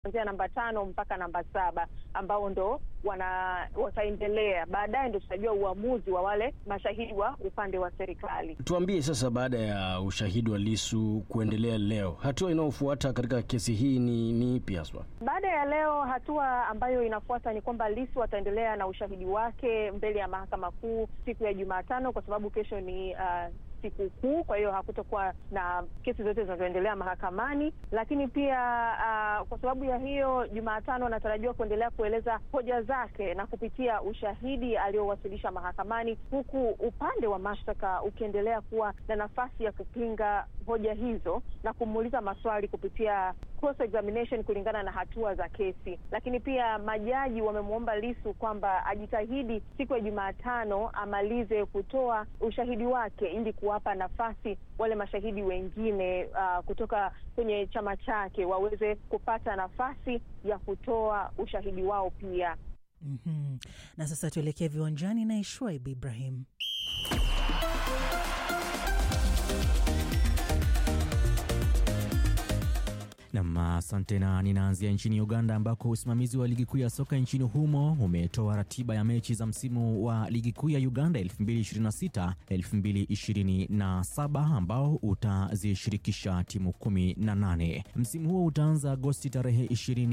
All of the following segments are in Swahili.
kuanzia namba tano mpaka namba saba ambao ndo wana wataendelea. Baadaye ndo tutajua uamuzi wa wale mashahidi wa upande wa serikali. Tuambie sasa, baada ya ushahidi wa Lisu kuendelea leo, hatua inayofuata katika kesi hii ni ni ipi haswa? Baada ya leo, hatua ambayo inafuata ni kwamba Lisu ataendelea na ushahidi wake mbele ya mahakama kuu siku ya Jumatano, kwa sababu kesho ni uh, siku kuu. Kwa hiyo hakutakuwa na kesi zote zinazoendelea mahakamani, lakini pia uh, kwa sababu ya hiyo, Jumatano anatarajiwa kuendelea kueleza hoja zake na kupitia ushahidi aliowasilisha mahakamani, huku upande wa mashtaka ukiendelea kuwa na nafasi ya kupinga hoja hizo na kumuuliza maswali kupitia cross examination kulingana na hatua za kesi. Lakini pia majaji wamemwomba Lisu kwamba ajitahidi siku ya Jumatano amalize kutoa ushahidi wake ili kuwapa nafasi wale mashahidi wengine uh, kutoka kwenye chama chake waweze kupata nafasi ya kutoa ushahidi wao pia. mm -hmm. Na sasa tuelekee viwanjani na Ishwaib Ibrahim. Nam, asante. Na ninaanzia nchini Uganda ambako usimamizi wa ligi kuu ya soka nchini humo umetoa ratiba ya mechi za msimu wa ligi kuu ya Uganda 2026 2027 ambao utazishirikisha timu 18. Msimu huo utaanza Agosti tarehe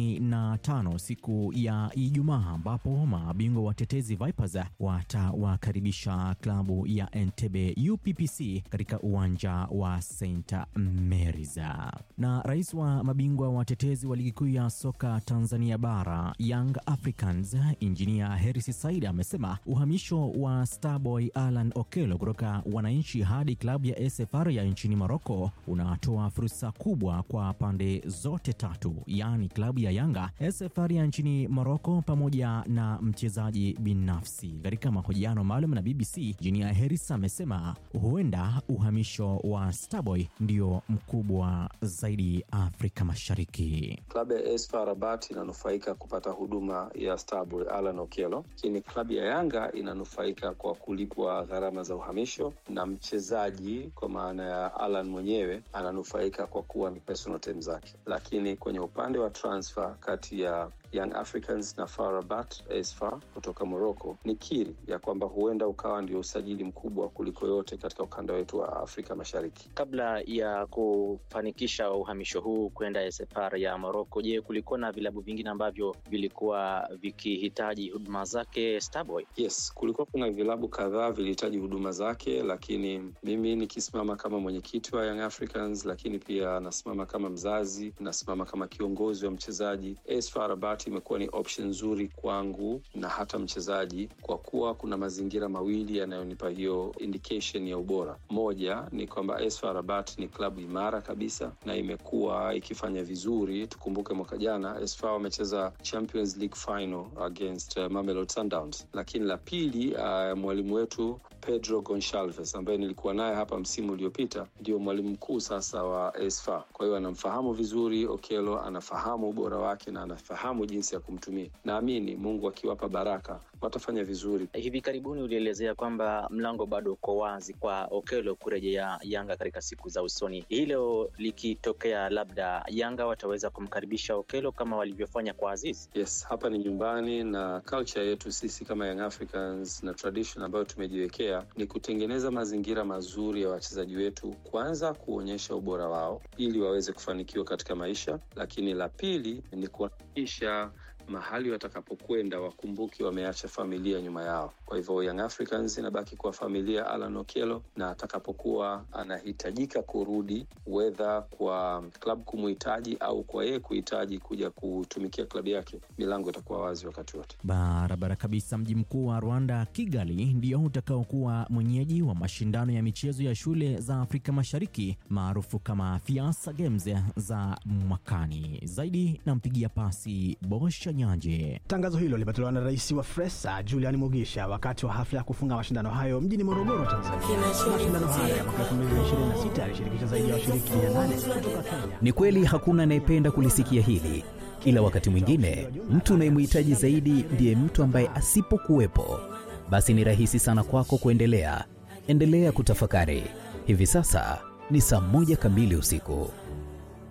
25 siku ya Ijumaa, ambapo mabingwa watetezi Vipers watawakaribisha klabu ya Entebbe UPPC katika uwanja wa St Mary's. Na rais wa mabingwa watetezi wa ligi kuu ya soka Tanzania bara Young Africans Injinia Hersi Said amesema uhamisho wa Starboy Alan Okello kutoka wananchi hadi klabu ya SFR ya nchini Morocco unatoa fursa kubwa kwa pande zote tatu, yaani klabu ya Yanga, SFR ya nchini Morocco pamoja na mchezaji binafsi. Katika mahojiano maalum na BBC, Injinia Hersi amesema huenda uhamisho wa Starboy ndio mkubwa zaidi Afrika Mashariki. Klabu ya AS FAR Rabat inanufaika kupata huduma ya Starboy Alan Okello, lakini klabu ya Yanga inanufaika kwa kulipwa gharama za uhamisho, na mchezaji kwa maana ya Alan mwenyewe ananufaika kwa kuwa ni personal team zake. Lakini kwenye upande wa transfer kati ya Young Africans na FAR Rabat AS FAR kutoka Morocco, ni kiri ya kwamba huenda ukawa ndio usajili mkubwa kuliko yote katika ukanda wetu wa Afrika Mashariki. Kabla ya kufanikisha uhamisho huu kwenda SFR ya Morocco, je, kulikuwa na vilabu vingine ambavyo vilikuwa vikihitaji huduma zake Starboy? Yes, kulikuwa kuna vilabu kadhaa vilihitaji huduma zake, lakini mimi nikisimama kama mwenyekiti wa Young Africans, lakini pia nasimama kama mzazi, nasimama kama kiongozi wa mchezaji, AS FAR Rabat imekuwa ni option nzuri kwangu na hata mchezaji, kwa kuwa kuna mazingira mawili yanayonipa hiyo indication ya ubora. Moja ni kwamba AS FAR Rabat ni klabu imara kabisa na imekuwa ikifanya vizuri. Tukumbuke mwaka jana AS FAR wamecheza Champions League final against uh, Mamelodi Sundowns. Lakini la pili, uh, mwalimu wetu Pedro Goncalves ambaye nilikuwa naye hapa msimu uliopita ndio mwalimu mkuu sasa wa AS FAR. Kwa hiyo anamfahamu vizuri Okello, anafahamu ubora wake na anafahamu jinsi ya kumtumia. Naamini Mungu akiwapa baraka watafanya vizuri. Hivi karibuni ulielezea kwamba mlango bado uko wazi kwa Okello kurejea Yanga katika siku za usoni. Hilo likitokea, labda Yanga wataweza kumkaribisha Okello kama walivyofanya kwa Aziz? Yes, hapa ni nyumbani na culture yetu sisi kama Young Africans na tradition ambayo tumejiwekea ni kutengeneza mazingira mazuri ya wachezaji wetu, kwanza kuonyesha ubora wao ili waweze kufanikiwa katika maisha, lakini la pili ni kuhakikisha mahali watakapokwenda wakumbuke wameacha familia nyuma yao. Kwa hivyo Young Africans inabaki kuwa familia Alan Okello, na atakapokuwa anahitajika kurudi, wedha kwa klabu kumuhitaji au kwa yeye kuhitaji kuja kutumikia klabu yake, milango itakuwa wazi wakati wote. Barabara kabisa. Mji mkuu wa Rwanda, Kigali, ndio utakaokuwa mwenyeji wa mashindano ya michezo ya shule za Afrika Mashariki maarufu kama Fiasa Games za mwakani. Zaidi nampigia pasi Bosha Nyanje. Tangazo hilo limetolewa na rais wa FRESA Julian Mugisha wakati wa hafla ya kufunga mashindano hayo mjini Morogoro, Tanzania. Mashindano haya ya mwaka 2026 yalishirikisha zaidi ya washiriki 800 kutoka Kenya. Ni kweli hakuna anayependa kulisikia hili, ila wakati mwingine mtu unayemhitaji zaidi ndiye mtu ambaye asipokuwepo, basi ni rahisi sana kwako kuendelea. Endelea kutafakari. Hivi sasa ni saa moja kamili usiku.